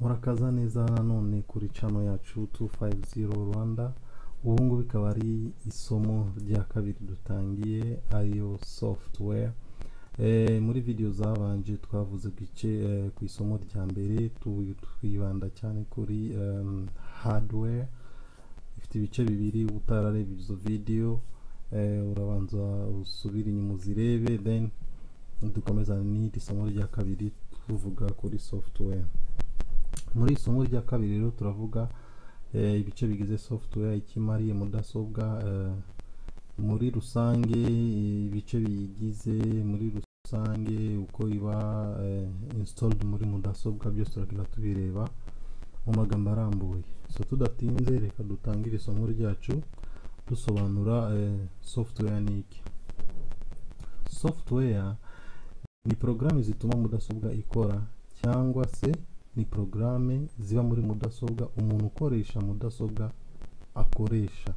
murakaza neza nanone kuri cano yacu 250 Rwanda ubu ngubu ikaba ari isomo rya kabiri dutangiye ariyo software Eh, muri video zabanje twavuze igice eh, ku isomo rya mbere tu- twibanda cyane kuri em, hardware ifite ibice bibiri utarareba izo video eh, urabanza usubire inyuma uzirebe then dukomeza n'iri somo rya kabiri tuvuga kuri software muri iri somo rya kabiri rero turavuga eh, ibice bigize software ikimariye mudasobwa eh, muri rusange ibice biyigize muri rusange uko iba eh, installed muri mudasobwa byose turagenda tubireba mu magambo arambuye so tudatinze reka dutangire isomo ryacu dusobanura eh, software ni iki software ni porogaramu zituma mudasobwa ikora cyangwa se ni porogaramu ziba muri mudasobwa umuntu ukoresha mudasobwa akoresha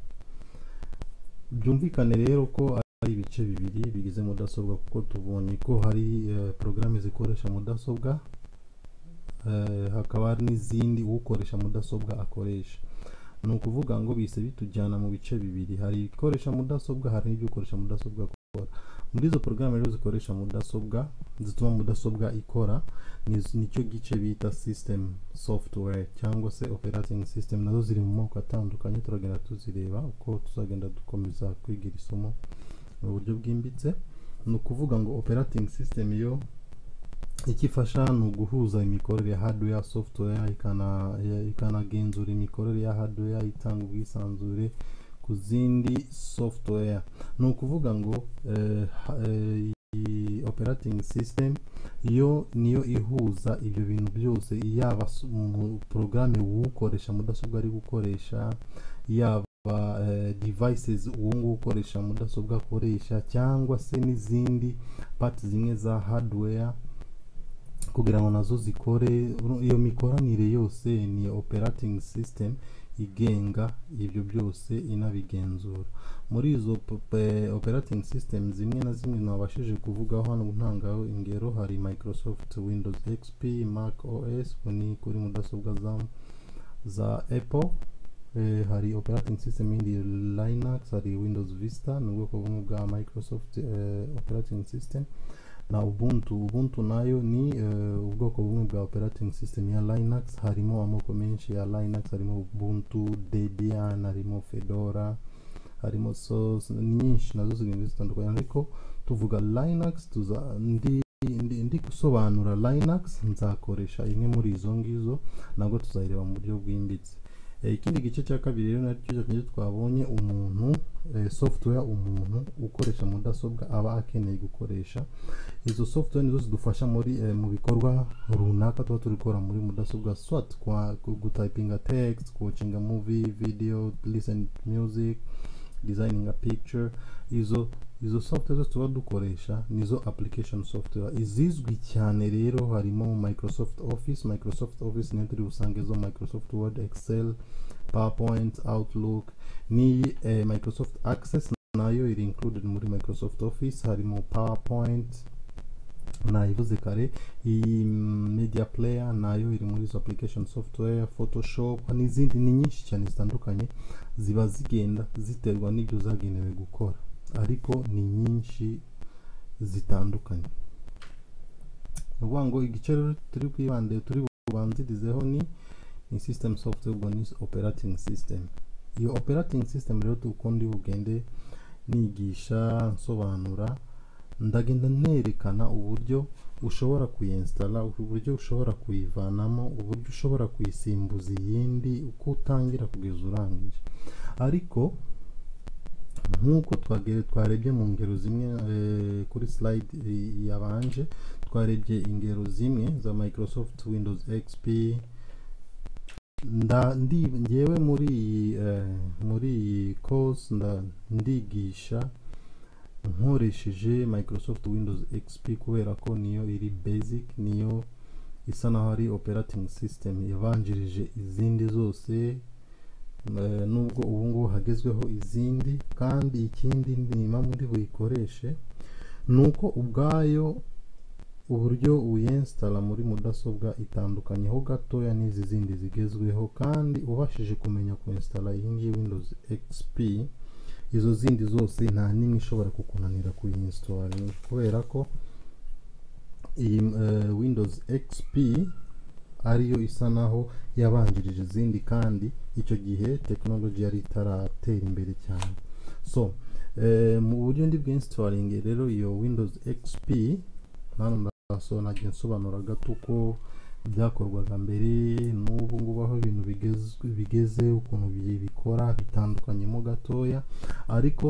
byumvikane rero ko ari ibice bibiri bigize mudasobwa kuko tubonye ko hari eh, porogaramu zikoresha mudasobwa eh, hakaba hari n'izindi ukoresha mudasobwa akoresha ni ukuvuga ngo bise bitujyana mu bice bibiri hari ibikoresha mudasobwa hari n'ibyo ukoresha mudasobwa akora muri izo porogaramu rero zikoresha mudasobwa zituma mudasobwa ikora ni- nicyo gice bita system software cyangwa se operating system nazo ziri mu moko atandukanye turagenda tuzireba uko tuzagenda dukomeza kwiga iri somo mu buryo bwimbitse ni ukuvuga ngo operating system yo icyo ifasha ni uguhuza imikorere ya hardware software ikana ya- ikanagenzura imikorere ya hardware itanga ubwisanzure ku zindi software ni ukuvuga ngo eh, ha- eh, iyi operating system yo niyo ihuza ibyo bintu byose yaba s- mu- porogaramu uwukoresha mudasobwa ari gukoresha yaba eh, devices uwo nguwo ukoresha mudasobwa akoresha cyangwa se n'izindi pati zimwe za hardware kugira ngo nazo zikore iyo mikoranire yose ni operating system igenga ibyo byose inabigenzura muri izo po- pe- operating system zimwe na zimwe nabashije kuvugaho hano ntangaho ingero hari Microsoft Windows XP, Mac OS ni kuri mudasobwa za za Apple eh, hari operating system yindi Linux hari Windows Vista ni ubwoko bumwe bwa Microsoft eh, operating system na ubuntu ubuntu nayo ni eh, ubwoko bumwe bwa operating system ya linux harimo amoko menshi ya linux harimo ubuntu debian harimo fedora harimo source ni nyinshi nazo zigenda zitandukanye ariko tuvuga linux tuza ndi ndi, ndi gusobanura linux nzakoresha imwe muri izo ngizo nabwo tuzayireba mu buryo bwimbitse Eh, ikindi gice cya kabiri rero nacyo cyakeneye twabonye umuntu eh, software umuntu ukoresha mudasobwa aba akeneye gukoresha izo software nizo zidufasha muri eh, mu bikorwa runaka tuba turi gukora muri mudasobwa swat kwa gu- gutayipinga text kuwacinga movie video listen to music designing a picture izo izo software zose tuba dukoresha nizo application software izizwi cyane rero harimo microsoft office microsoft office niyo turi busange zo microsoft word excel powerpoint outlook n'iyi eh, microsoft access nayo iri included muri microsoft office harimo powerpoint nayivuze kare iyi media player nayo iri muri izo application software photoshop n'izindi ni nyinshi cyane zitandukanye ziba zigenda ziterwa n'ibyo zagenewe gukora ariko ni nyinshi zitandukanye ni ukuvuga ngo igice rero turi bwibande turi bubanzirizeho ni ni system software ubwo ni operating system iyo operating system rero tukundi bugende nigisha nsobanura ndagenda nerekana uburyo ushobora kuyinsitara uburyo ushobora kuyivanamo uburyo ushobora kuyisimbuza iyindi uko utangira kugeza urangije ariko nk'uko twage- twarebye mu ngero zimwe eh, kuri slide eh, yabanje twarebye ingero zimwe za Microsoft Windows XP nda ndi ngewe muri iyi eh, muri iyi course nda ndigisha nkoresheje Microsoft Windows XP kubera ko niyo iri basic niyo isa naho ari operating system yabanjirije izindi zose eh, nubwo ubu ngubu hagezweho izindi kandi ikindi nima muri buyikoreshe ni uko ubwayo uburyo uyinsitara muri mudasobwa itandukanye ho gatoya n'izi zindi zigezweho kandi ubashije kumenya kuyinsitara iyi ngiyi Windows XP izo zindi zose nta n'imwe ishobora kukunanira kuyinsitoringa kubera ko iyi eh, Windows XP ariyo isa naho yabanjirije izindi kandi icyo gihe tekinoloji yari itaratera imbere cyane so eh, mu buryo ndi bw'instalingi rero iyo Windows XP hano ndasobanura nsobanura gato uko byakorwaga mbere n'ubu ngubu aho ibintu bigezwe bigeze ukuntu bi- bikora bitandukanyemo gatoya ariko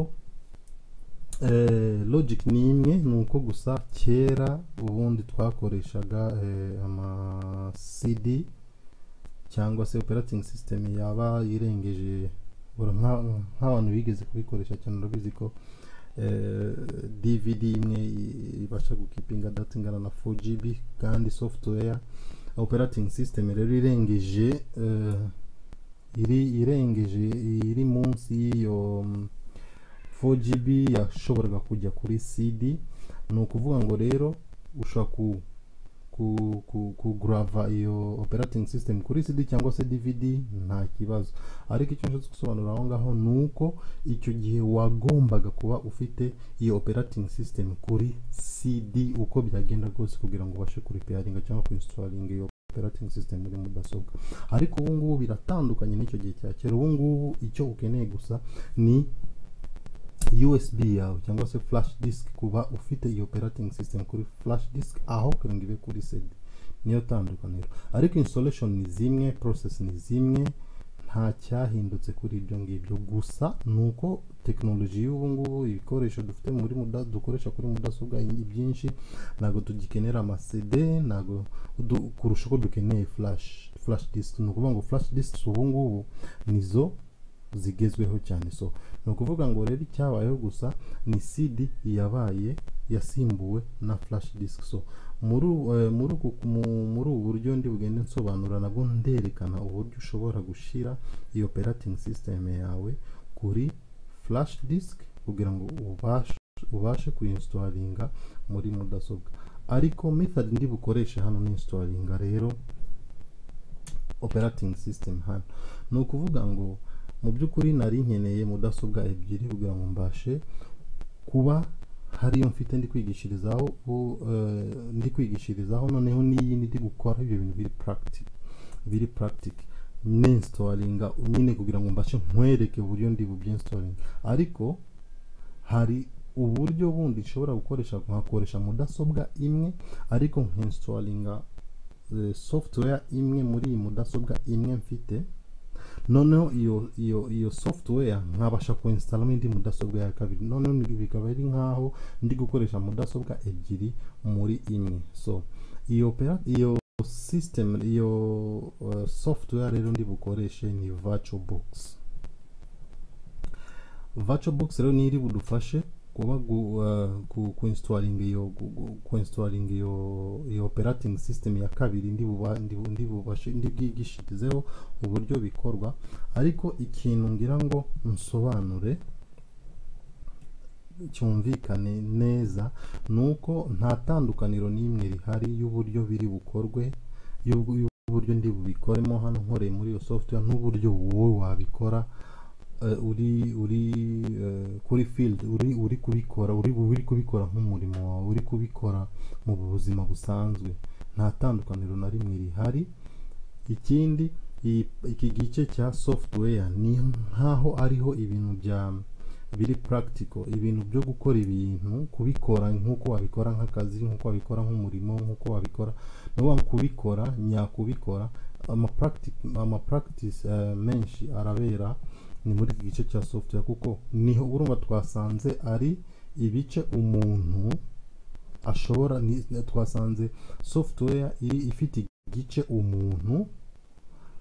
eh, logic ni imwe ni uko gusa kera ubundi twakoreshaga eh, ama CD cyangwa se operating system yaba irengeje ura- nka- nk'abantu bigeze kubikoresha cyane urabizi ko eh, DVD imwe i- ibasha gukipinga data ingana na 4GB kandi software operating system rero irengeje eh, iri irengeje iri munsi y'iyo mm, 4GB yashoboraga kujya kuri CD ni ukuvuga ngo rero ushobora ku ku ku kugrava iyo operating system kuri CD cyangwa se DVD nta kibazo ariko icyo nshaka gusobanura aho ngaho ni uko icyo gihe wagombaga kuba ufite iyo operating system kuri CD uko byagenda kose kugira ngo ubashe kuripeyaringa cyangwa kuinstalinga iyo operating system muri mudasobwa ariko ubu ngubu biratandukanye n'icyo gihe cya kera ubu ngubu icyo ukeneye gusa ni USB yawe cyangwa se flash disk kuba ufite iyi operating system kuri flash disk aho kugira ngo ibe kuri CD niyo tandukaniro ariko installation ni zimwe process ni zimwe nta cyahindutse kuri ibyo ngibyo gusa ni uko tekinoloji y'ubu ngubu ibikoresho dufite muri muda, dukoresha kuri mudasobwa ni byinshi ntabwo tugikenera amasede ntabwo du- kurusha uko dukeneye flash flash disk ni ukuvuga ngo flash disk ubu ngubu nizo zigezweho cyane so ni ukuvuga ngo rero icyabayeho gusa ni CD yabaye yasimbuwe na flash disk so muri u- eh, muri uku mu- muri ubu buryo ndi bugende nsobanura nabwo nderekana uburyo ushobora gushyira iyo operating system yawe kuri flash disk kugira ngo ubashe ubashe kuyinstallinga muri mudasobwa ariko method ndi bukoreshe hano ni installinga rero operating system hano ni ukuvuga ngo mu by'ukuri nari nkeneye mudasobwa ebyiri kugira ngo mbashe kuba hariyo mfite ndi kwigishirizaho u- eh, ndi kwigishirizaho noneho n'iyindi ndi gukora ibyo bintu biri practic biri practic ninstalinga nyine kugira ngo mbashe nkwereke uburyo ndi bubyinstalinga ariko hari uburyo bundi nshobora gukoresha nkakoresha mudasobwa imwe ariko nkinstalinga eh, software imwe muri iyi mudasobwa imwe mfite noneho iyo iyo iyo software nkabasha kuinstalamo indi mudasobwa ya kabiri noneho ni- bikaba ari nkaho ndi gukoresha mudasobwa ebyiri muri imwe so iyo opera iyo system iyo eh, software rero ndi bukoreshe ni VirtualBox VirtualBox rero ni iri budufashe kuba gu, eh, ku kuinstalinga iyo gu- gu- kuinstalinga iyo iyo operating system ya kabiri ndi buba ndi bu- ndi bubashe ndi bwigishirizeho uburyo bikorwa ariko ikintu ngira ngo nsobanure cyumvikane neza ni uko nta tandukaniro n'imwe rihari y'uburyo biri bukorwe y'ubwo- y'uburyo ndi bubikoremo hano nkoreye muri iyo software n'uburyo wowe wabikora eh, uri uri eh, kuri field uri uri kubikora uri uri kubikora nk'umurimo wawe uri kubikora mu buzima busanzwe nta tandukaniro na rimwe rihari ikindi iyi- iki gice cya software ni nk'aho ariho ibintu bya biri practical ibintu byo gukora ibintu kubikora nk'uko wabikora nk'akazi nk'uko wabikora nk'umurimo nk'uko wabikora ni ukuvuga kubikora nyakubikora ama practic- ama practice eh, menshi arabera ni muri iki gice cya software kuko niho urumva twasanze ari ibice umuntu ashobora ni- twasanze software iri ifite igice umuntu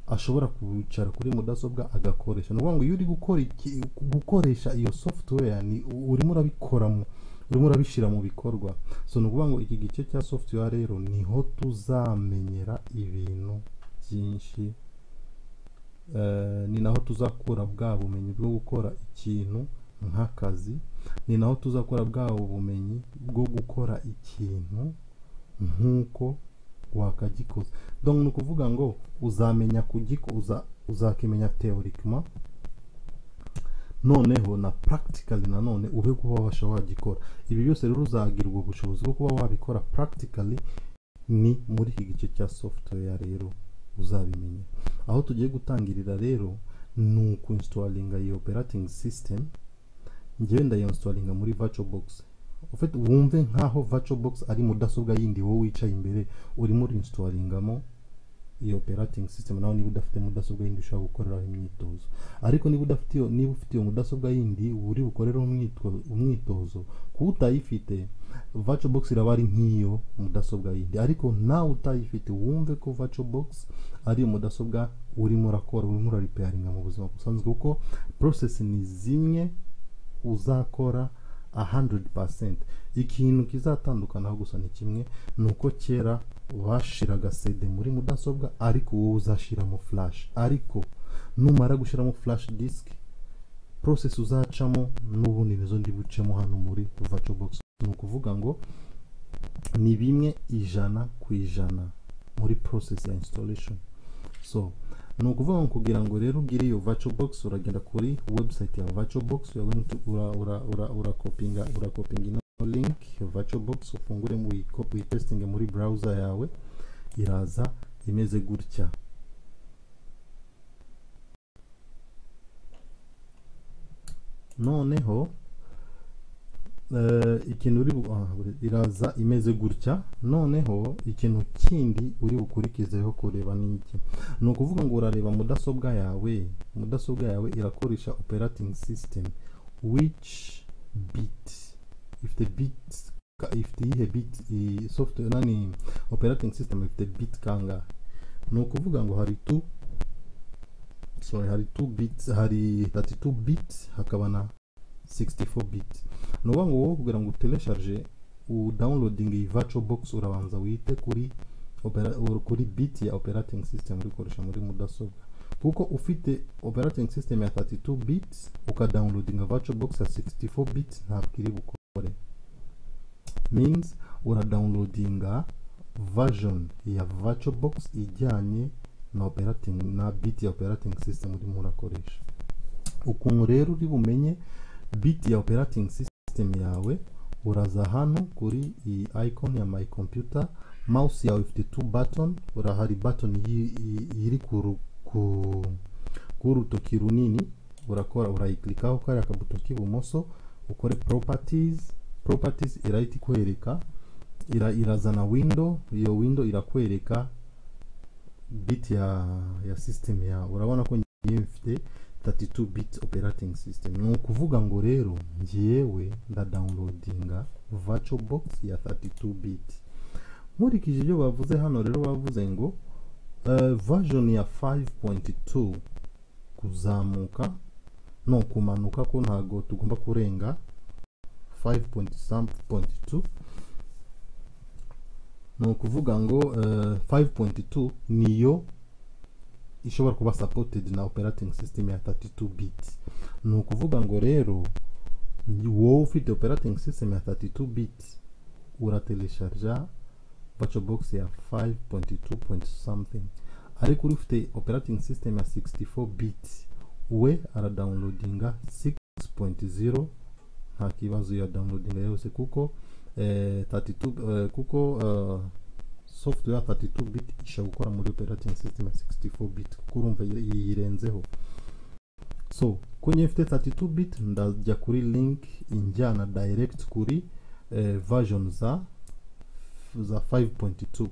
ashobora kwicara kuri mudasobwa agakoresha ni ukuvuga ngo iyo uri gukora iki, gukoresha iyo software ni urimo urabikoramo urimo urabishyira mu bikorwa so ni ukuvuga ngo iki gice cya software rero niho tuzamenyera ibintu byinshi Eh, ni naho tuzakura bwa bumenyi bwo gukora ikintu nk'akazi ni naho tuzakura bwa bumenyi bwo gukora ikintu nk'uko wakagikoza donc ni ukuvuga ngo uzamenya kugikoza uzakimenya théoriquement noneho na practically nanone ube kuba wabasha wagikora ibi byose rero uzagirwa ubushobozi bwo kuba wabikora practically ni muri iki gice cya software rero uzabimenya aho tugiye gutangirira rero ni ukuinstalinga iyi operating system njyewe ndayinstallinga muri VirtualBox ufite wumve nkaho VirtualBox ari mudasobwa yindi wowe wicaye imbere urimo uriinstallingamo iyo operating system nawe niba udafite mudasobwa yindi ushobora gukoreraho imyitozo ariko niba udafite iyo niba ufite iyo mudasobwa yindi uri bukorereho umwitwo- umwitozo kuba utayifite VirtualBox iraba ari nk'iyo mudasobwa yindi ariko nawe utayifite wumve ko VirtualBox ari iyo mudasobwa urimo urakora urimo uraripeyaringa mu buzima busanzwe kuko process ni zimwe uzakora 100% ikintu kizatandukanaho gusa ni kimwe ni uko kera bashiraga CD muri mudasobwa ariko wowe uzashiramo flash ariko numara gushiramo flash disk process uzacamo n'ubundi nizo ndi bucemo hano muri VirtualBox ni ukuvuga ngo ni bimwe ijana ku ijana muri process ya installation so ni ukuvuga ngo kugira ngo rero ugire iyo VirtualBox uragenda kuri website ya VirtualBox you are going to- ura- ura- ura- urakopinga urakopinga ino link ya VirtualBox ufungure mu uyi- uyitestinge muri browser yawe iraza imeze gutya noneho eh, ikintu uri bu- ah, buri- iraza imeze gutya noneho ikintu kindi uri bukurikizeho kureba ni iki ni ukuvuga ngo urareba mudasobwa yawe mudasobwa yawe irakoresha operating system which bit ifite bit ka- ifite iyihe bit i- software nani operating system ifite bit kangahe ni ukuvuga ngo hari two sorry hari two bits hari 32 bit hakaba na 64 bit ni ukuvuga ngo wowe kugira ngo utelesharge udownloading iyi virtual box urabanza wite kuri opera, ur- kuri bit ya operating system uri gukoresha muri mudasobwa kuko ufite operating system ya 32 bits ukadownloadinga virtualbox ya 64 bits ntabwo iri bukore means uradownloadinga version ya virtualbox ijyanye na operating na bit ya operating system urimo urakoresha ukuntu rero uri bumenye bit ya operating system yawe uraza hano kuri iyi icon ya my computer mouse yawe ifite two button urahari button yi- yi- iri ku ru- ku- k'urutoki runini urakora urayiklikaho kariya kabuto k'ibumoso ukore properties properties irahita ikwereka ira, irazana window iyo window irakwereka bit ya ya system yawe urabona ko ngiye mfite 32 bit operating system ni ukuvuga ngo rero ngiyewe ndadownloadinga VirtualBox ya 32 bit nkurikije ibyo bavuze hano rero bavuze ngo eh, version ya 5.2 kuzamuka no kumanuka ko ntago tugomba kurenga 5.2 ni ukuvuga ngo eh, 5.2 niyo ishobora kuba supported na operating system ya 32 bit ni ukuvuga ngo rero wowe ufite operating system ya 32 bit uratelesharja VirtualBox ya 5.2 point something ariko uri ufite operating system ya 64 bit we aradownloadinga 6.0 nta kibazo ya downloadinga yose kuko eh, 32 eh, kuko eh, software 32 bit ishobora gukora muri operating system ya 64 bit kuko urumva yi- yirenzeho so kunye mfite 32 bit ndajya kuri link injyana direct kuri eh, version za za 5.2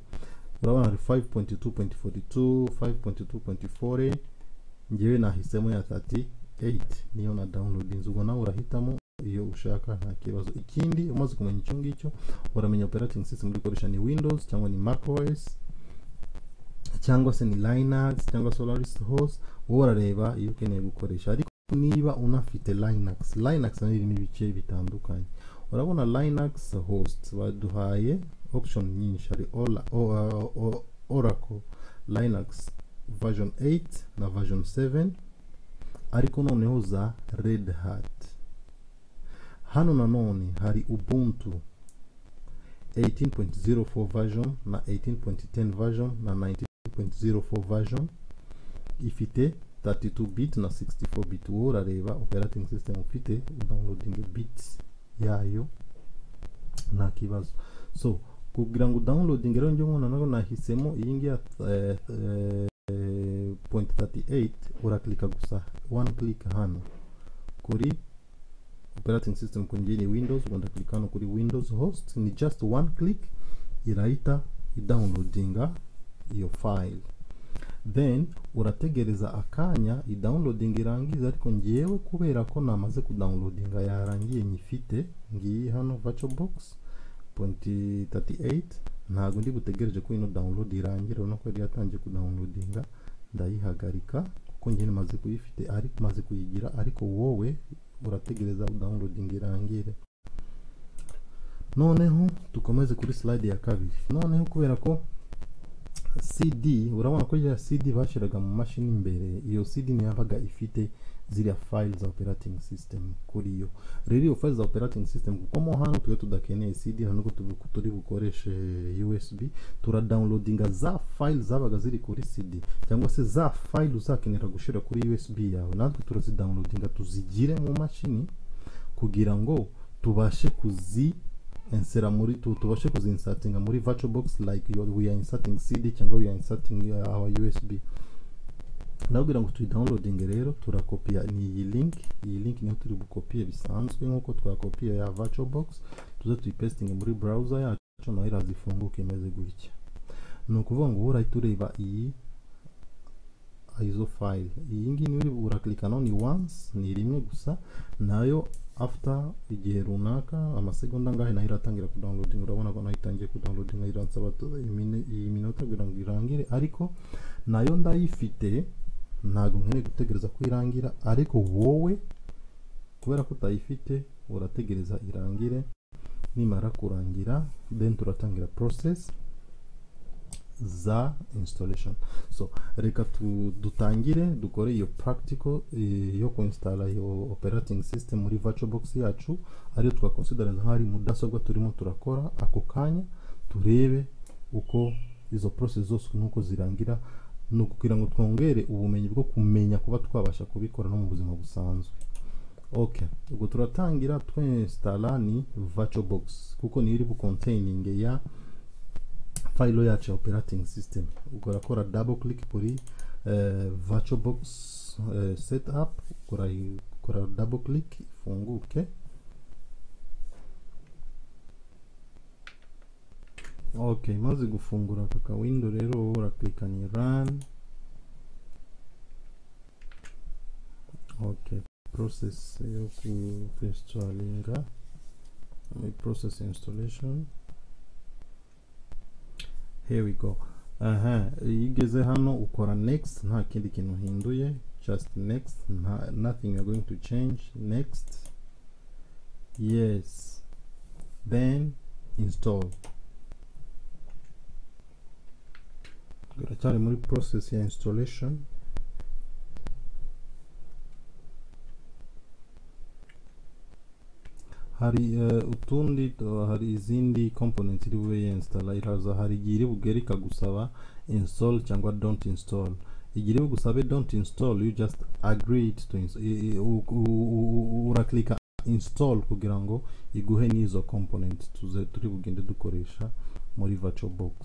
urabona hari 5.2.42 5.2.40 ngewe nahisemo ya 38 niyo na downloadings ubwo nawe urahitamo iyo ushaka nta kibazo ikindi umaze kumenya icyo ngicyo uramenya operating system uri gukoresha ni windows cyangwa ni mac os cyangwa se ni linux cyangwa solaris host wowe urareba iyo ukeneye gukoresha ariko niba unafite linux linux nayo irimo ibice bitandukanye urabona linux host baduhaye option nyinshi hari Ola- O- O- O- oracle linux version 8 na version 7 ariko noneho za red hat hano nanone hari ubuntu 18.04 version na 18.10 version na 19.04 version ifite 32 bit na 64 bit wowe urareba operating system ufite downloading bits yayo nta kibazo so kugira ngo downloading rero njye mwana nawe nahisemo iyi ngiyi ya eh, eh, point 38 urakilika gusa one click hano kuri operating system kuri njye ni windows ugomba click hano kuri windows host ni just one click irahita idownloadinga iyo file then urategereza akanya idownloading irangiza ariko ngewe kubera ko namaze kudownloadinga yarangiye nyifite ngiyi hano virtual box point 38 ntabwo ndi butegereje ko ino download irangira urabona ko yari yatangiye kudownloadinga ndayihagarika kuko njye maze kuyifite ariko maze kuyigira ariko wowe urategereza downloading irangire noneho dukomeze kuri slide ya kabiri noneho kubera ko cd urabona ko ya cd bashyiraga mu mashini imbere iyo cd ntiyabaga ifite ziriya file za operating system kuri yo rero iyo file za operating system kuko mo hano twe tudakeneye cd nta nubwo tubu- turi bukoreshe usb turadownloadinga za file zabaga ziri kuri cd cyangwa se za file uzakenera gushyira kuri usb yawe natwe turazidownloadinga tuzigire mu mashini kugira ngo tubashe kuzi insera muri tu, tubashe kuzinsatinga muri virtual box like you- we are inserting cd cyangwa we are inserting uh, our usb ndabwira ngo tuyidownloading rero turakopiya ni iyi link iyi link niyo turi bukopiye bisanzwe nk'uko twakopiye ya virtual box tuze tuyipestinge muri browser yacu nayo irazifunguka imeze gutya ni ukuvuga ngo wowe urahita ureba iyi izo file iyi ngiyi niyo uri- urakilika none once ni rimwe gusa nayo after igihe runaka amasegonda angahe nayo iratangira kudownloading urabona ko nayo itangiye kudownloading iransaba tu- imine- iyi minota kugira ngo irangire ariko nayo ndayifite ntabwo nkeneye gutegereza ko irangira ariko wowe kubera ko utayifite urategereza irangire nimara kurangira then turatangira process za installation so reka tu- dutangire dukore iyo practical eh, yo kuinstalla iyo operating system muri virtual box yacu ariyo twakonsidera nkaho ari mudasobwa turimo turakora ako kanya turebe uko izo process zose nuko zirangira ni ukugira ngo twongere ubumenyi bwo kumenya kuba twabasha kubikora no mu buzima busanzwe okay ubwo turatangira twinstala ni virtual box kuko niyo iri bucontaining ya file yacu ya operating system ukorakora double click kuri eh, virtual box eh, setup ukora ukora double click ifunguke okay maze gufungura aka ka window rero wowe urakilika ni run okay process yo ku- kuinstalinga Ni process installation here we go aha iyo ugeze hano ukora next nta kindi kintu uhinduye just next nta, nothing you are going to change next yes then install turacyari muri process ya installation hari eh, utundi tu- hari izindi components iri bube yinstalla iraza hari igihe iri bugere ikagusaba install cyangwa don't install igihe iri bugusabe don't install you just agreed to ins- i- i- u- u- u- u- urakilika install kugira ngo iguhe n'izo component tuze turi bugende dukoresha muri virtual box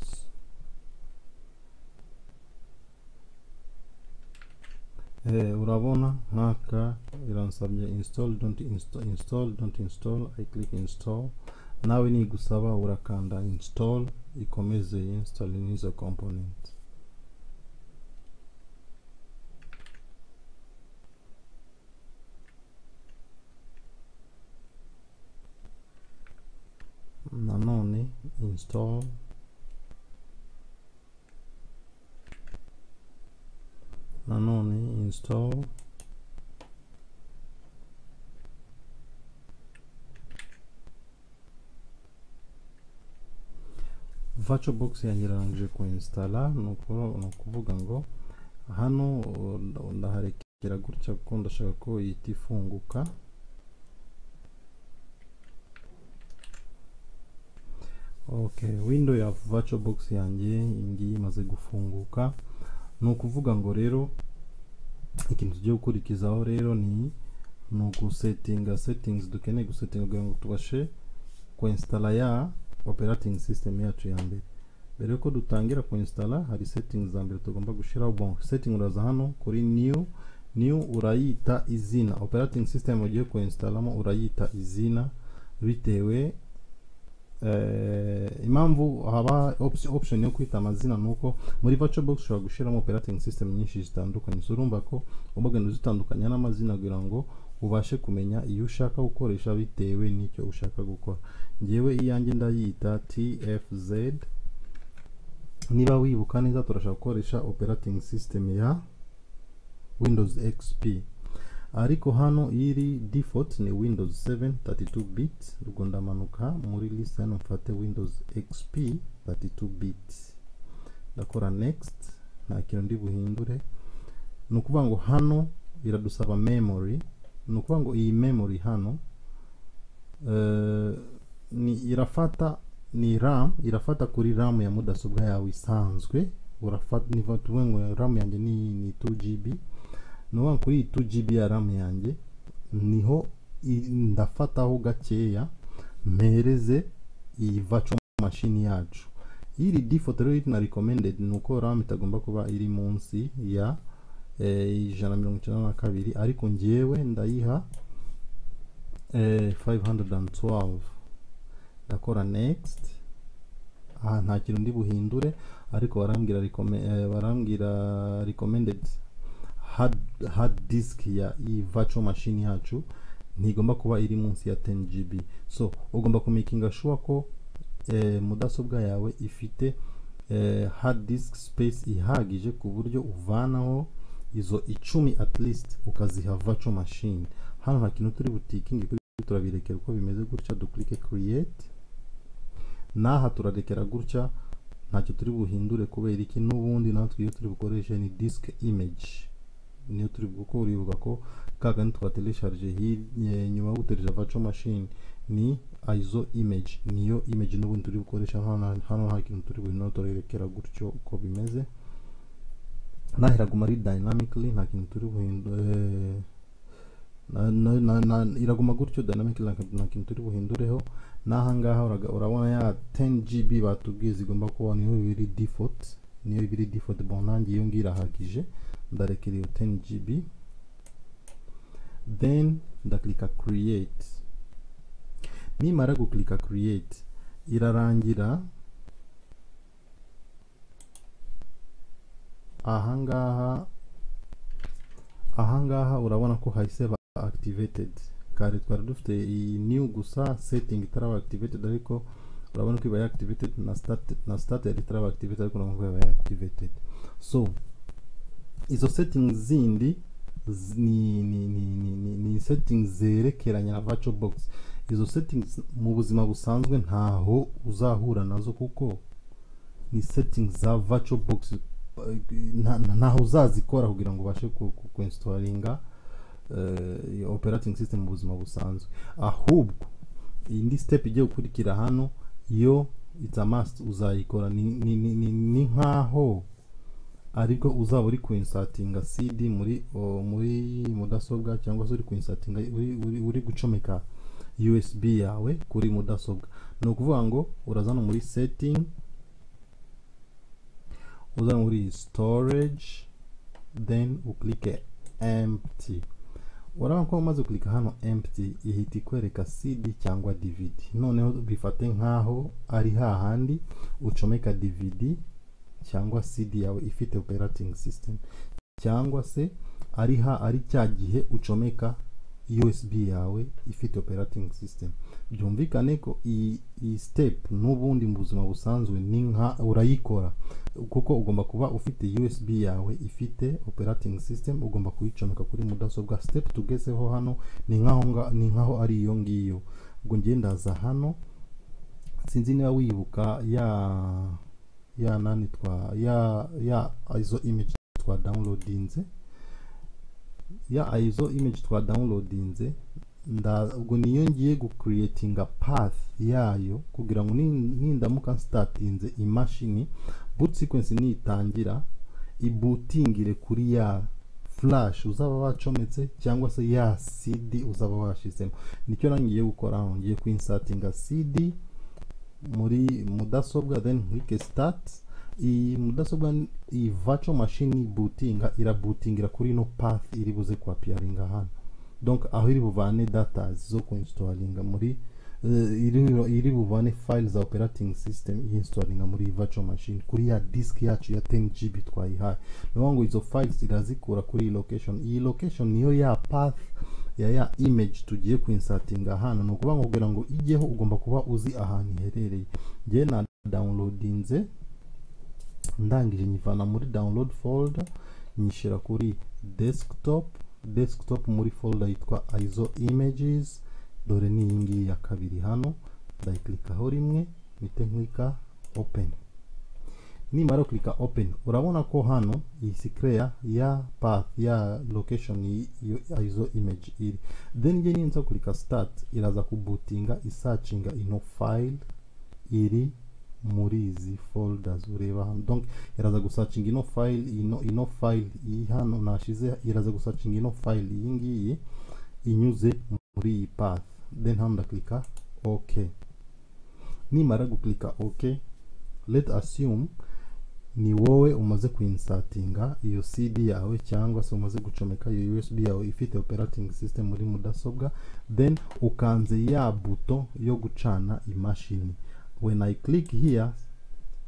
Eh, urabona nkaka iransabye install don't install install don't install i click install nawe nigusaba urakanda install ikomeze install nizo component nanone install nanone install virtual box yanyirangije kuinstalla ni ukuvu- ni ukuvuga ngo hano uh, nda- ndaharekera gutya kuko ndashaka ko ihita ifunguka okay window ya virtual box yanjye ngiyi imaze gufunguka ni ukuvuga ngo rero ikintu tugiye gukurikizaho rero ni ni ugusetinga settings dukeneye gusetinga kugira ngo tubashe kuinstala ya operating system yacu ya mbere mbere yuko dutangira kuinstala hari settings za mbere tugomba gushyiraho bon setting uraza hano kuri new new urayita izina operating system ugiye kuinstalamo urayita izina bitewe eh, impamvu haba opti- option yo kwita amazina ni uko muri virtual box ushobora gushyiramo operating system nyinshi zitandukanye so urumva ko ugomba kugenda uzitandukanya n'amazina kugira ngo ubashe kumenya iyo ushaka gukoresha bitewe n'icyo ushaka gukora ngewe iyanjye ndayita tfz niba wibuka neza turashaka gukoresha operating system ya windows xp ariko hano iri default ni windows 7 32 bit ubwo ndamanuka muri list hano mfate windows xp 32 bit ndakora next nta kintu ndi buhindure ni ukuvuga ngo hano biradusaba memory ni ukuvuga ngo iyi memory hano eh, ni irafata ni ram irafata kuri ram ya mudasobwa yawe isanzwe urafata ni tuvuge ngo ram yanjye ni, ni 2 gb nuba kuri iyi 2 GB ya RAM yanjye niho i- ndafataho gakeya mpereze iyi virtual machine yacu iri default rero iri na recommended ni uko RAM itagomba kuba iri munsi ya eh, ijana na mirongo icyenda na kabiri ariko njyewe ndayiha eh, 512 ndakora next aha nta kintu ndi buhindure ariko barambwira recommend- eh, barambwira recommended hard, hard disk ya iyi virtual machine yacu ntigomba kuba iri munsi ya 10 GB so ugomba kumakinga sure ko eh, mudasobwa yawe ifite eh, hard disk space ihagije ku buryo uvanaho izo icumi at least ukaziha virtual machine hano nta kintu turi butikingi kuri turabirekera uko bimeze gutya duklike create n'aha turarekera gutya ntacyo turi buhindure kubera iki n'ubundi natwe iyo turi bukoreshe ni disk image niyo turi kuko uribuka ko kakandi twatelesharije hi- nye- nyuma yo guteresha virtual machine ni iso image niyo image n'ubundi turi bukoresha hano hano nta kintu turi buhino turerekera gutyo uko bimeze nahiraguma ari dynamically nta kintu turi buhindure iraguma gutyo dynamically nta kintu- nta kintu turi buhindureho n'ahangaha uraga- urabona ya 10 gb batubwiye zigomba kuba niyo biri default niyo biri default bon nanjye iyo ngiyo irahagije ndarekera iyo 10 GB then ndaklika create nimara guklika create irarangira ahangaha ahangaha urabona ko hayiseva activated kare twari dufite iyi new gusa setting itaraba activated ariko urabona ko ibaye activated na start na started itaraba activated ariko urabona ko ibaye activated so izo settings zindi z- ni ni ni ni, ni, ni settings zerekeranye na virtual box izo settings mu buzima busanzwe ntaho uzahura nazo kuko ni settings za virtual box eh, nta- nta- ntaho uzazikora kugira ngo ubashe ku- ku- kuinstalinga eh, iyo operating system mu buzima busanzwe ahubwo indi step igiye gukurikira hano yo it's a must uzayikora ni, ni, ni, ni, ni nkaho aribwo uzaba uri kuinsatinga CD muri o, muri mudasobwa cyangwa se uri kuinsatinga uri, uri, uri gucomeka USB yawe kuri mudasobwa ni ukuvuga ngo urazana muri setting uzana muri storage then uklike empty urabona ko umaze kulika hano empty ihita ikwereka CD cyangwa DVD noneho bifate nkaho ari hahandi ucomeka DVD cyangwa CD yawe ifite operating system cyangwa se ari ha ari cya gihe ucomeka USB yawe ifite operating system byumvikane ko iyi iyi step n'ubundi mu buzima busanzwe ni nka urayikora kuko ugomba kuba ufite USB yawe ifite operating system ugomba kuyicomeka kuri mudasobwa step tugezeho hano ni nkaho nga- ni nkaho ari iyo ngiyo ubwo ngiye ndaza hano sinzi niba wibuka ya ya nani twa ya ya izo image twa downloadinze ya izo image twa downloadinze nda- ubwo niyo ngiye gucreatinga path yayo kugira ngo nin- nindamuka nsitatinze imashini boot sequence nitangira ibutingire kuri ya flash uzaba wacometse cyangwa se ya cd uzaba washyizemo nicyo nangiye gukora hano ngiye kwinsatinga cd muri mudasobwa then nkike start iyi mudasobwa ni- iyi virtual machine ibutinga irabutingira kuri ino path iri buze kwapiyaringa hano donc aho iri buvane data zo kuinstalinga muri eh, iri- iri buvane file za operating system iinstalinga muri iyi virtual machine kuri ya disk yacu ya 10 gb twayihaye niyo ngo izo files irazikura kuri iyi location iyi location niyo ya path ya ya image tugiye kuinsatinga hano ni ukuvuga ngo kugira ngo ijyeho ugomba kuba uzi ahantu iherereye njye na downloadinze ndangije nyivana muri download folder nyishyira kuri desktop desktop muri folder yitwa iso images dore ni iyi ngiyi ya kabiri hano ndayikilikaho rimwe mpite nklika open nimara kurika open urabona ko hano iyi sikreya ya path ya location y- iyo iso image iri then njye ninza kurika start iraza kubutinga isacinga ino file iri muri izi folders ureba hano donc iraza gusacinga ino file ino ino file iyi hano nashize iraza gusacinga ino file iyi ngiyi inyuze muri iyi path then hano ndaklika ok nimara guklika ok let assume ni wowe umaze kuinsatinga iyo cd yawe cyangwa se umaze gucomeka iyo usb yawe ifite operating system muri mudasobwa then ukanze ya buto yo gucana imashini when i click here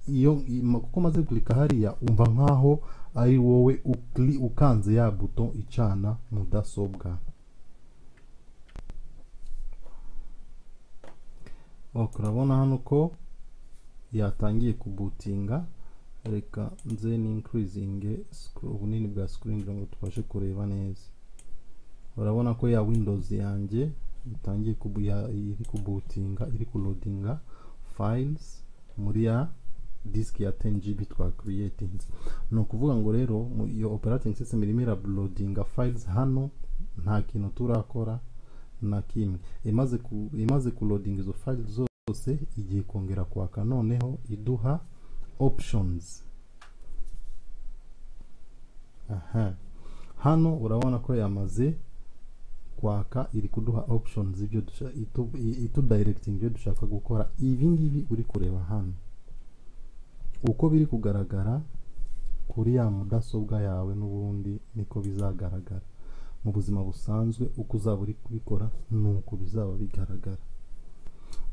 iyo ima- kuko maze guklika hariya umva nkaho ari wowe ukli- ukanze ya buto icana mudasobwa ok urabona hano ko yatangiye kubutinga reka nze ninkirizinge ubunini bwa screen kugira ngo tubashe kureba neza urabona ko ya windows yanjye itangiye kubu ya- iri kubutinga iri kulodinga files muri ya disk ya 10 gb twa creatinze ni ukuvuga ngo rero mu- iyo operating system irimo irabulodinga files hano nta kintu turakora na kimwe imaze ku imaze kulodinga izo files zose igiye kongera kwaka noneho iduha options aha hano urabona ko yamaze kwaka iri kuduha options ibyo dusha- itu- i- itudirecting ibyo dushaka gukora ibi ngibi uri kureba hano uko biri kugaragara kuri ya mudasobwa yawe n'ubundi niko bizagaragara mu buzima busanzwe uko uzaba uri kubikora ni uko bizaba bigaragara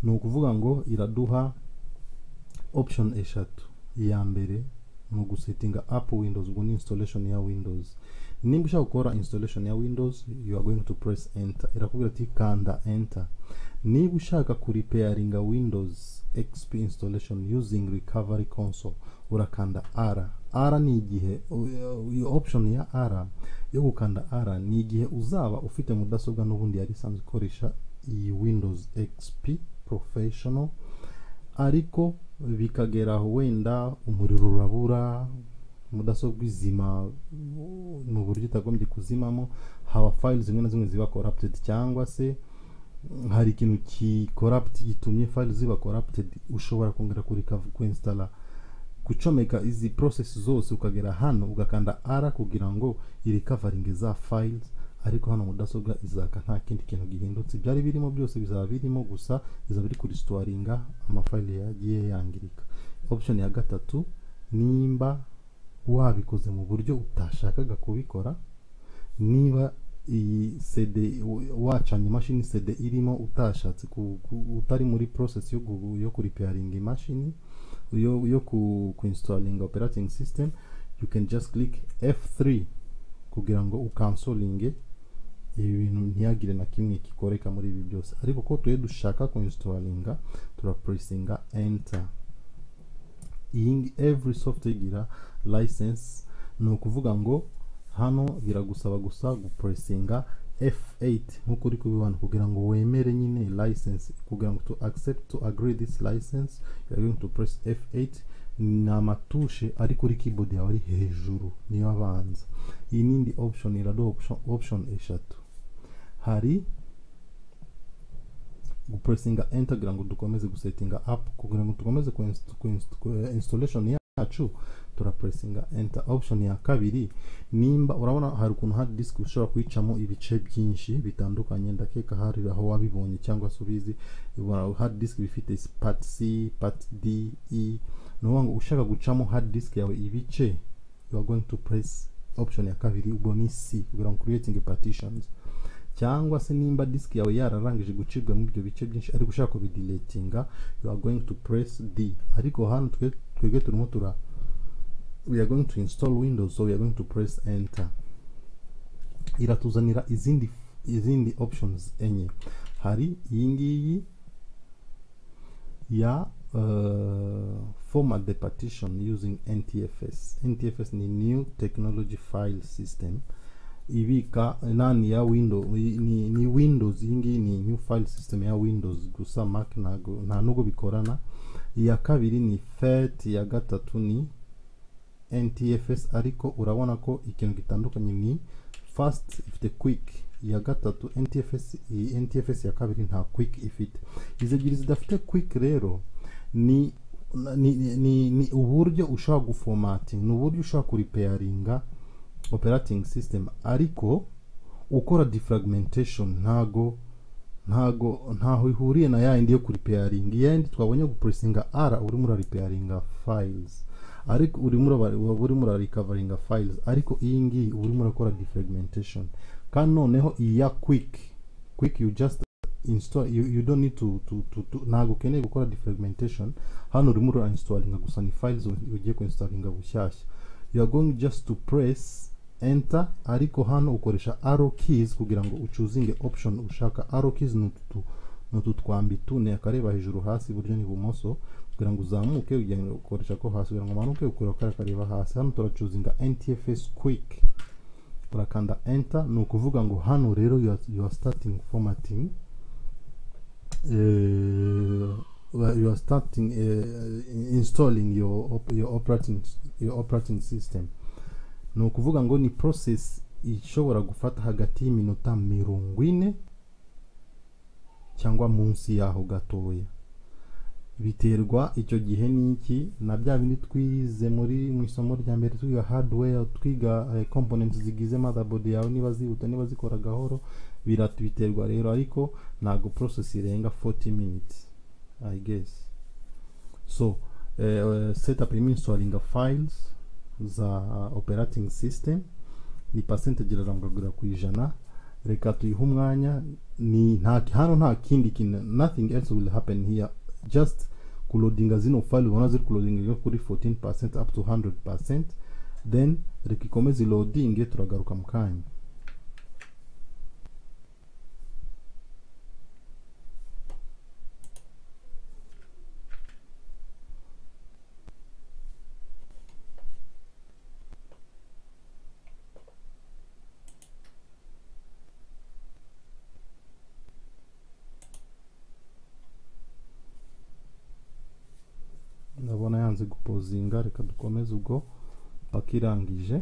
ni ukuvuga ngo iraduha option eshatu iya mbere ni ugusetinga app windows ubwo ni installation ya windows nimba ushaka gukora installation ya windows you are going to press enter irakubwira ati kanda enter niba ushaka kuripairinga windows xp installation using recovery console urakanda r r ni igihe u- u- iyo option ya r yo gukanda r ni igihe uzaba ufite mudasobwa n'ubundi yari isanzwe ikoresha iyi windows xp professional ariko bikagera aho wenda umuriro urabura mudasobwa izima u- ni uburyo itagombye kuzimamo haba file zimwe na zimwe ziba corrupted cyangwa se mm, hari ikintu ki corrupt gitumye file ziba corrupted ushobora kongera kuri kuinstalla gucomeka izi process zose ukagera hano ugakanda r kugira ngo irikavaringe za files ariko hano mudasobwa izaka nta kindi kintu gihindutse ibyari birimo byose bizaba birimo gusa bizaba biri kurisitoringa amafayile yagiye yangirika option ya gatatu nimba wabikoze mu buryo utashakaga kubikora niba iyi cd wa- wacanye imashini cd irimo utashatse ku- ku- utari muri process yo, gu- yo kuripearinga imashini yo, yo ku, kuinstalinga operating system you can just click f3 kugira ngo ukansolinge ibi bintu ntihagire na kimwe kikoreka muri ibi byose ariko ko tuye dushaka kuinstalinga turapresinga enter iyi ngi- every software igira license ni ukuvuga ngo hano biragusaba gusa gupresinga F8 nk'uko uri kubibona kugira ngo wemere nyine license kugira ngo to accept to agree this license you are going to press F8 ni amatushe ari kuri keyboard yawe ari hejuru niyo abanza iyi nindi option iraduha option, option eshatu hari gupuresinga enter kugira ngo dukomeze gusetinga app kugira ngo dukomeze ku inst- ku inst- ku, eh, installation yacu turapuresinga enter option ya kabiri nimba urabona hari ukuntu hard disk ushobora kuyicamo ibice byinshi bitandukanye ndakeka hari aho wabibonye cyangwa se ubizi ubona hard disk bifite part C part D E ni ukuvuga ngo ushaka gucamo hard disk yawe ibice you are going to press option ya kabiri ubwo ni C kugira ngo creating partitions cyangwa se nimba disk yawe yararangije gucibwa mu ibyo bice byinshi ariko ushaka kubidiletinga you are going to press D ariko hano twe- twebwe turimo tura we are going to install windows so we are going to press enter iratuzanira izindi izindi options enye hari iyi ngiyi ya uh, format the partition using ntfs ntfs ni new technology file system ibika nani ya window ni, ni windows iyi ngiyi ni new file system ya windows gusa mac ntago- nta nubwo bikorana iya kabiri ni fet iya gatatu ni ntfs ariko urabona ko ikintu gitandukanye ni fast ifite quick iya gatatu ntfs iyi ntfs ya kabiri nta quick ifite izi ebyiri zidafite quick rero ni ni, ni, ni uburyo ushobora gufomatinga ni uburyo ushobora kuripeyaringa operating system ariko ukora defragmentation ntago ntago ntaho ihuriye na ya yindi yo kuripeyaringa iya yindi twabonye gupuresinga r urimo uraripeyaringa files ariko urimo uraba- waba urimo urarikavaringa files ariko iyi ngiyi uba urimo urakora defragmentation kandi noneho iya quick quick you just install you, you don't need to, to, to, to ntabwo ukeneye gukora defragmentation hano urimo urainstalinga gusa ni files u- ugiye kuinstalinga bushyashya you are going just to press enter ariko hano ukoresha arrow keys kugira ngo ucuzinge option ushaka arrow keys ni utu tu- ni utu twambi tune akareba hejuru hasi iburyo n'ibumoso kugira ngo uzamuke ugenda ukoresha ko hasi kugira ngo umanuke ukora kariya kareba hasi hano turacuzinga ntfs quick urakanda enter ni ukuvuga ngo hano rero you are, you are starting formatting uh, you are starting uh, installing your, op- your operating your operating system ni ukuvuga ngo ni process ishobora gufata hagati y'iminota mirongo ine cyangwa munsi yaho gatoya biterwa icyo gihe n'iki na bya bindi twize muri mu isomo rya mbere twiga hardware twiga eh, components zigize motherboard yawe niba zihuta niba zikora gahoro birat- biterwa rero ariko ntabwo process irenga 40 minutes i guess so eh, setup irimo installing files za operating system ni percentage irarangagura ku ijana reka tuyihe umwanya ni nta hano nta kindi kintu nothing else will happen here just kulodinga zino file ubona ziri kulodinga kuri 14% up to 100% then reka ikomeze ilodinge turagaruka mu kanya ndabona yanze gupozinga reka dukomeze ubwo paka irangije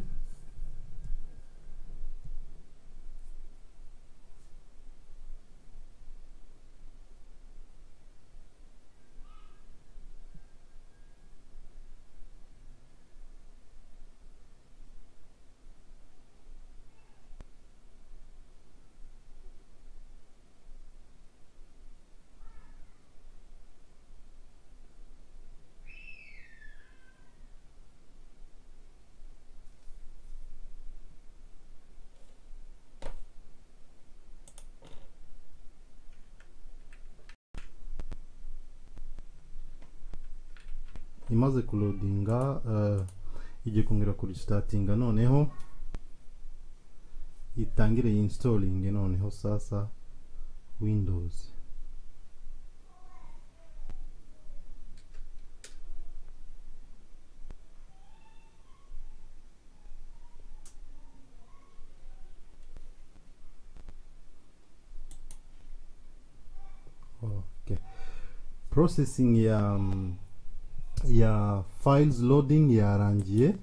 imaze kulodinga eh, igiye kongera kurisitatinga noneho itangire installing noneho sasa windows Okay. Processing ya mm, ya files loading yarangiye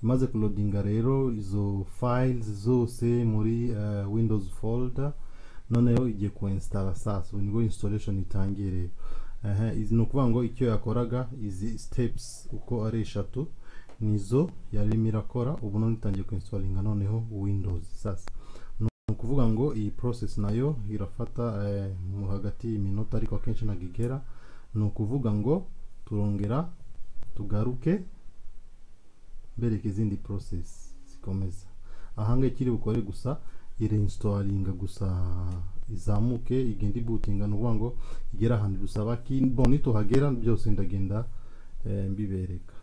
imaze kulodinga rero izo files zose muri eh, windows folder noneho igiye kuwinstara sasa ubu nibwo installation itangiye rero aha izi ni ukuvuga ngo icyo yakoraga izi steps uko ari eshatu nizo yarimo irakora ubu none itangiye kuinstalinga noneho windows sasa ni ukuvuga ngo iyi process nayo irafata eh, mu hagati y'iminota ariko akenshi ntabwo igera ni ukuvuga ngo turongera tugaruke mbereke izindi process zikomeza ahangaha ikiri bukore gusa irinstalinga gusa izamuke igenda ibutinga ni ukuvuga ngo igera ahantu dusaba ki- bon nituhagera byose ndagenda eh, mbibereka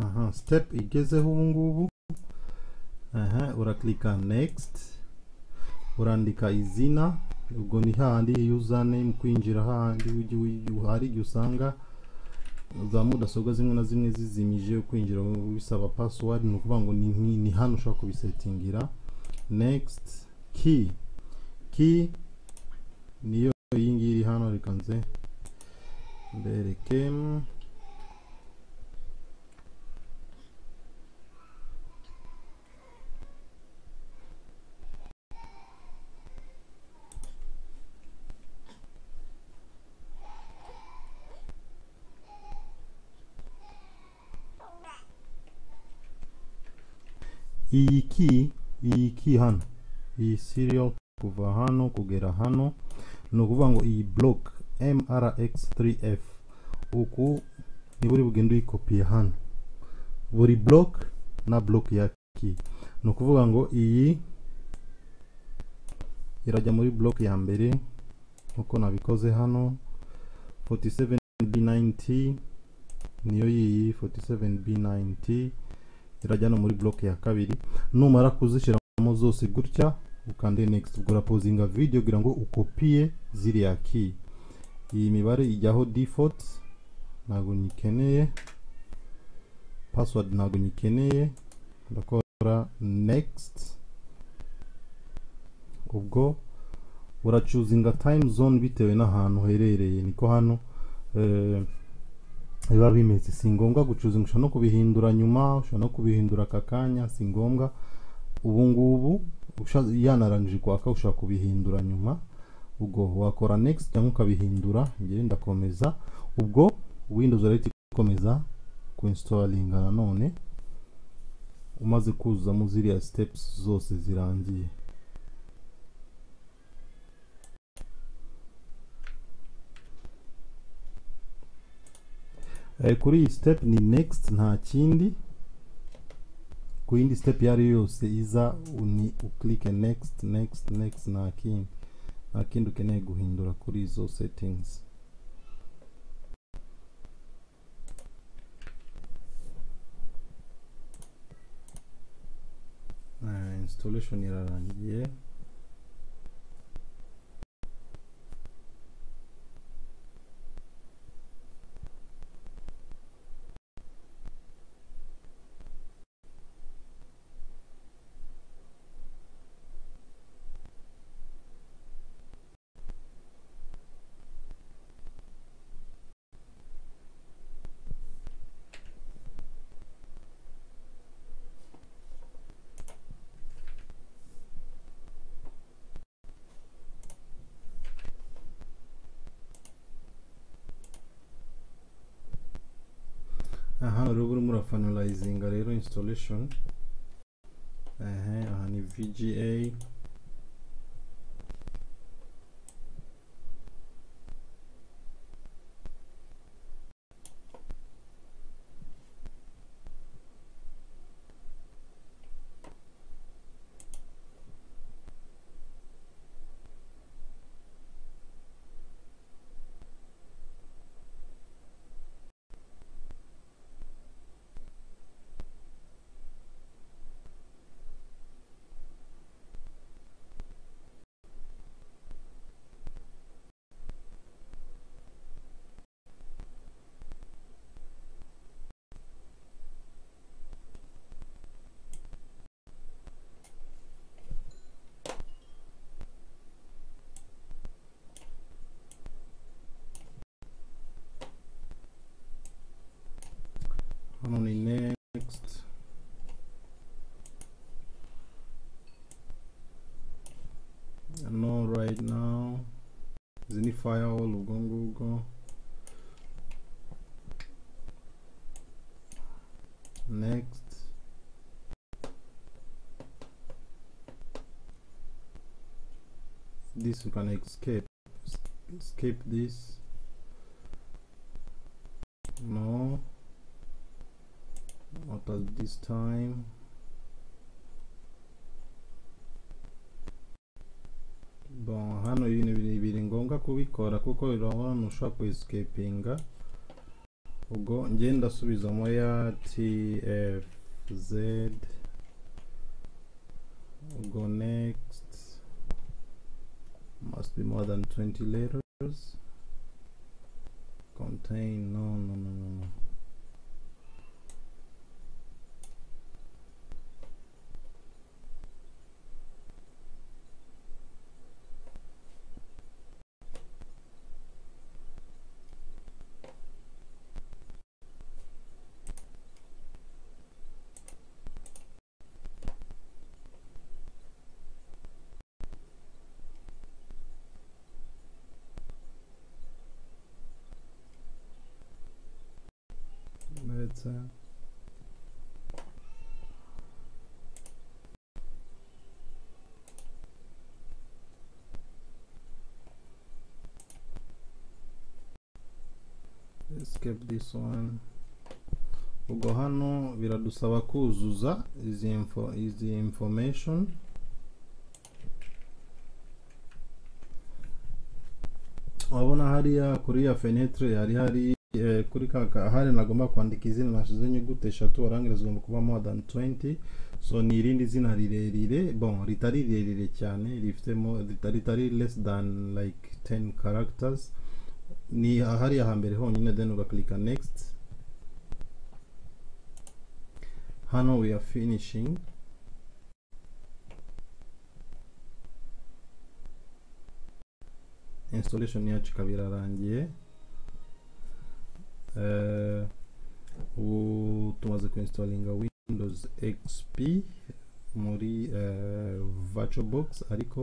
aha step igezeho ubu ngubu aha urakilika next urandika izina ubwo ni hahandi username kwinjira hahandi ujya uyu- hari igihe usanga za mudasobwa zimwe na zimwe zizimije kwinjira bisaba password ni ukuvuga ngo ni, ni, ni hano ushobora kubisetingira next key key niyo iyi ngiyi iri hano reka nze mbereke iyi ki iyi ki hano iyi serial kuva hano kugera hano ni ukuvuga ngo iyi block mrx3f uku niba uri bugende uyikopiye hano buri block na block ya ki ni ukuvuga ngo iyi irajya muri block ya mbere nkuko nabikoze hano 47b90 niyo yiyi 47b90 irajya no muri block ya kabiri numara kuzishiramo zose gutya ukande next ubwo urapozinga video kugira ngo ukopiye ziriya key iyi mibare ijyaho default ntabwo nyikeneye password ntabwo nyikeneye ndakora next ubwo uracuzinga time zone bitewe n'ahantu uherereye niko hano eh, biba bimeze si ngombwa gucuzinga ushobora no kubihindura nyuma ushobora no kubihindura aka kanya si ngombwa ubu ngubu usha- yanarangije kwaka ushobora kubihindura nyuma ubwo wakora next cyangwa ukabihindura ngewe ndakomeza ubwo windows urahita ikomeza kuinstalinga nanone umaze kuzuzamo ziriya steps zose zirangiye Eh, kuri iyi step ni next nta kindi ku yindi step iyo ari yo yose iza u- ni uklike next next next nta kindi nta kindi ukeneye guhindura kuri izo settings Eh, installation irarangiye aha urubu urimo urafanalizinga rero installation ehe aha ni vga hano ni next right now izi ni firewall ubwo ngubwo next this you can escape escape this no not at this time bon hano ibintu biri- biri ngombwa kubikora kuko urabona ushobora kwesikepinga ubwo njye ndasubizamo ya tfz ubwo next must be more than 20 letters contain no no no no no Let's uh, skip this one. Ubwo hano biradusaba kuzuza izi info izi information wabona hariya kuri ya fenetre hari hari eh, kuri kaka hari nagomba kwandika izina nashize inyuguti eshatu warangira zigomba kuba more than 20 so ni irindi zina rirerire bon ritari rirerire cyane rifitemo rita- ritari less than like 10 characters ni hariya hambere honyine then ugaklika next hano we are finishing installation yacu ikaba irarangiye Eh, ubu tumaze kuinstalinga windows xp muri eh, virtual box ariko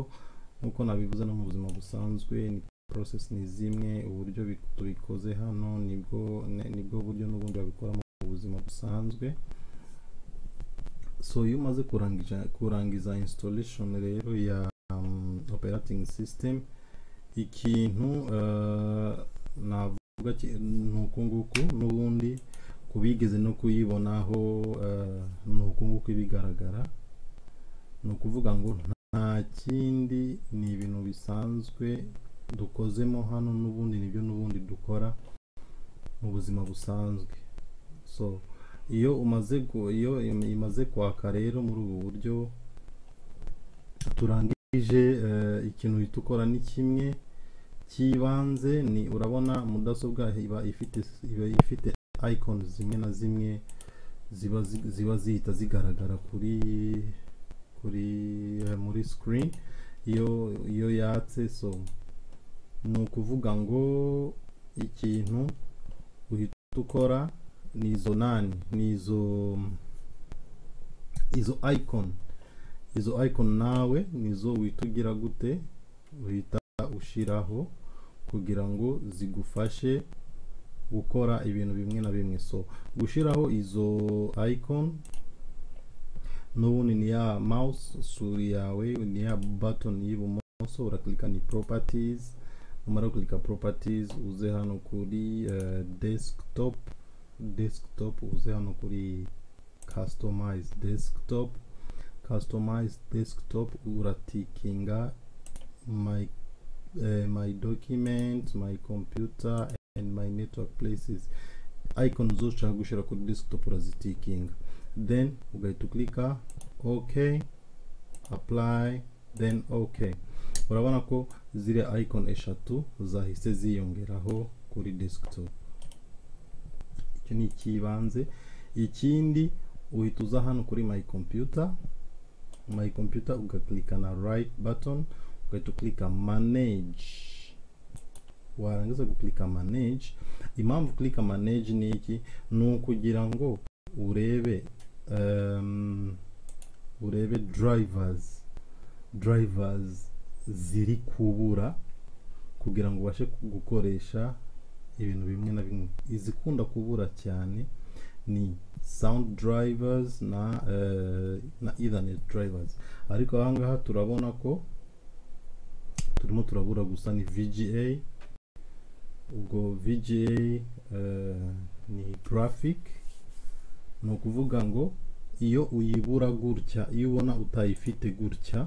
nk'uko nabivuze no mu buzima busanzwe ni process ni zimwe uburyo bi- tubikoze hano nibwo ne- nibwo buryo n'ubundi babikora mu buzima busanzwe so iyo umaze kurangiza kurangiza installation rero ya um, operating system ikintu eh, navuga kuvuga ki- ni uku nguku n'ubundi ku bigeze no kuyibonaho eh, ni uku nguku ibigaragara ni ukuvuga ngo nta kindi ni ibintu bisanzwe dukozemo hano n'ubundi nibyo n'ubundi dukora mu buzima busanzwe so iyo umaze gu- iyo im- imaze kwaka rero muri ubu buryo turangije eh, ikintu uhita ukora ni kimwe cy'ibanze ni urabona mudasobwa iba ifite iba ifite icon zimwe na zimwe ziba zi- ziba zihita zigaragara kuri kuri eh, muri screen iyo iyo yatse so ni ukuvuga ngo ikintu uhita ukora ni izo nani ni izo izo icon izo icon nawe nizo uhita ugira gute uhita ushiraho kugira ngo zigufashe gukora ibintu bimwe na bimwe so gushiraho izo icon n'ubundi ni ya mouse suri yawe ni ya button y'ibumoso urakilika ni properties numara kukilika properties uze hano kuri eh, desktop desktop uze hano kuri customize desktop customize desktop uratikinga my uh, my documents my computer and my network places icon zose ushaka gushyira kuri desktop urazitikinga then ugahita uklika ok apply then ok urabona ko ziriya icon eshatu zahise ziyongeraho kuri desktop icyo ni ikibanze ikindi uhita uza hano kuri my computer my computer ugaklika na right button ugahita uklika manage warangiza guklika manage impamvu uklika manage ni iki ni ukugira ngo urebe um, urebe drivers drivers ziri kubura kugira ngo ubashe ku- gukoresha ibintu bimwe na bimwe izikunda kubura cyane ni sound drivers na eh, na ethernet drivers ariko aha ngaha turabona ko turimo turabura gusa ni VGA ubwo VGA eh, ni graphic ni ukuvuga ngo iyo uyibura gutya iyo ubona utayifite gutya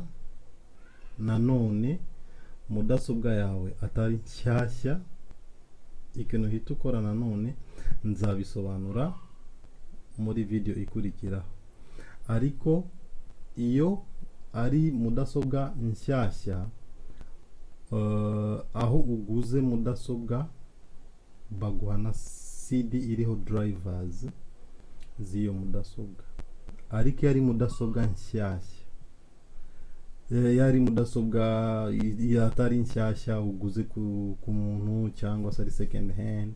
nanone mudasobwa yawe atari nshyashya ikintu uhita ukora nanone nzabisobanura muri video ikurikiraho ariko iyo ari mudasobwa nshyashya eh, aho uguze mudasobwa baguha na CD iriho drivers z'iyo mudasobwa ariko iyo ari mudasobwa nshyashya Eh, iyo ari mudasobwa i- i- atari nshyashya uguze ku, ku muntu cyangwa se ari second hand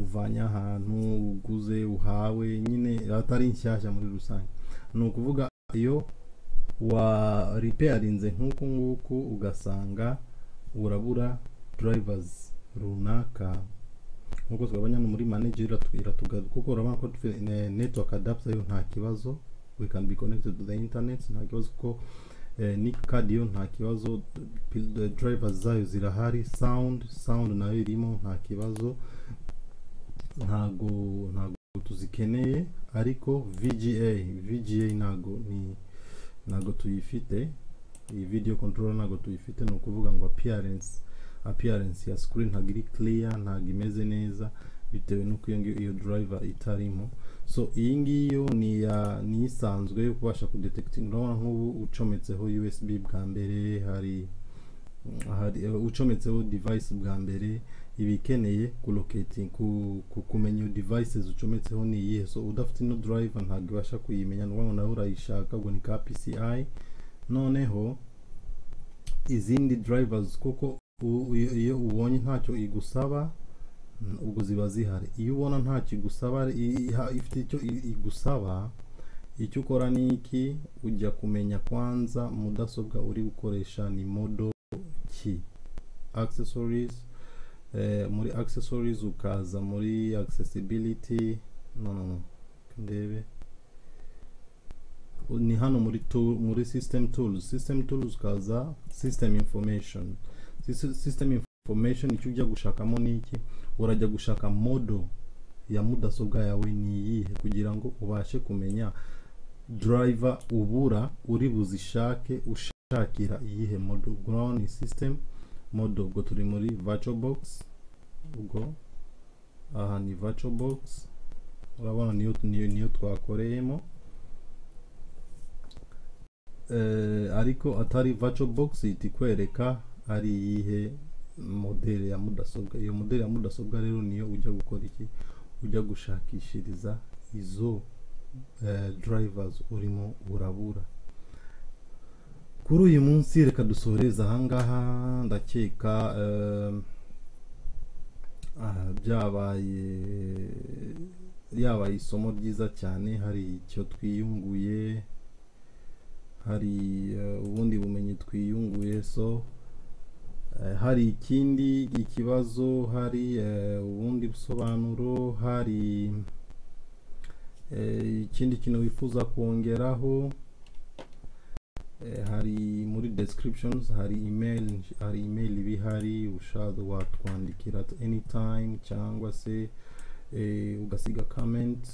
uvanye ahantu uguze uhawe nyine atari nshyashya muri rusange ni ukuvuga iyo wa repairinze nk'uku nguku ugasanga urabura drivers runaka nk'uko twabonye hano muri manager iratu- iratugarura kuko urabona ko dufite ne- network adapter yo nta kibazo we can be connected to the internet nta kibazo kuko eh, nick card yo nta kibazo pil- the drivers zayo zirahari sound sound nayo irimo nta kibazo ntago ntago tuzikeneye ariko VGA VGA ntago ni ntago tuyifite iyi video controller ntago tuyifite ni ukuvuga ngo appearance appearance ya screen ntabwo iri clear ntabwo imeze neza bitewe n'uko iyo ngiyo iyo driver itarimo so iyi ngiyi yo ni iya ni isanzwe yo kubasha kudetekitinga urabona nk'ubu ucometseho usb bwa mbere hari hari eh, ucometseho device bwa mbere iba ikeneye kulocating ku, ku kumenya iyo devices ucometseho ni iyihe so udafite ino driver ntabwo ibasha kuyimenya ni ukuvuga ngo nawe urayishaka ubwo ni ka pci noneho izindi drivers kuko u- u- iyo ubonye ntacyo igusaba mm, ubwo ziba zihari iyo ubona ntacyo igusaba i- iha- ifite icyo i- igusaba icyo ukora ni iki ujya kumenya kwanza mudasobwa uri gukoresha ni modo ki accessories eh, muri accessories ukaza muri accessibility no no no ndebe ni hano muri tool, muri system tools system tools ukaza system information Sys- system information icyo ujya gushakamo ni iki urajya gushaka modo ya mudasobwa yawe ni iyihe kugira ngo ubashe kumenya driver ubura uri buzishake ushakira iyihe modo Ubwo urabona ni system modo ubwo turi muri VirtualBox ubwo aha ni VirtualBox urabona niyo niyo, niyo twakoreyemo eh, ariko atari virtual box itikwereka ari iyihe modeli ya mudasobwa iyo modeli ya mudasobwa rero niyo ujya gukora iki ujya gushakishiriza izo eh, drivers urimo urabura kuri uyu munsi reka dusoreze ahangaha ndakeka eh, aha, byabaye yabaye isomo ryiza cyane hari icyo twiyunguye hari eh, ubundi bumenyi twiyunguye so eh, hari ikindi ikibazo hari eh, ubundi busobanuro hari eh, ikindi kintu wifuza kongeraho eh, hari muri descriptions hari email hari email iba ihari ushaka watwandikira at any time cyangwa se eh, ugasiga comment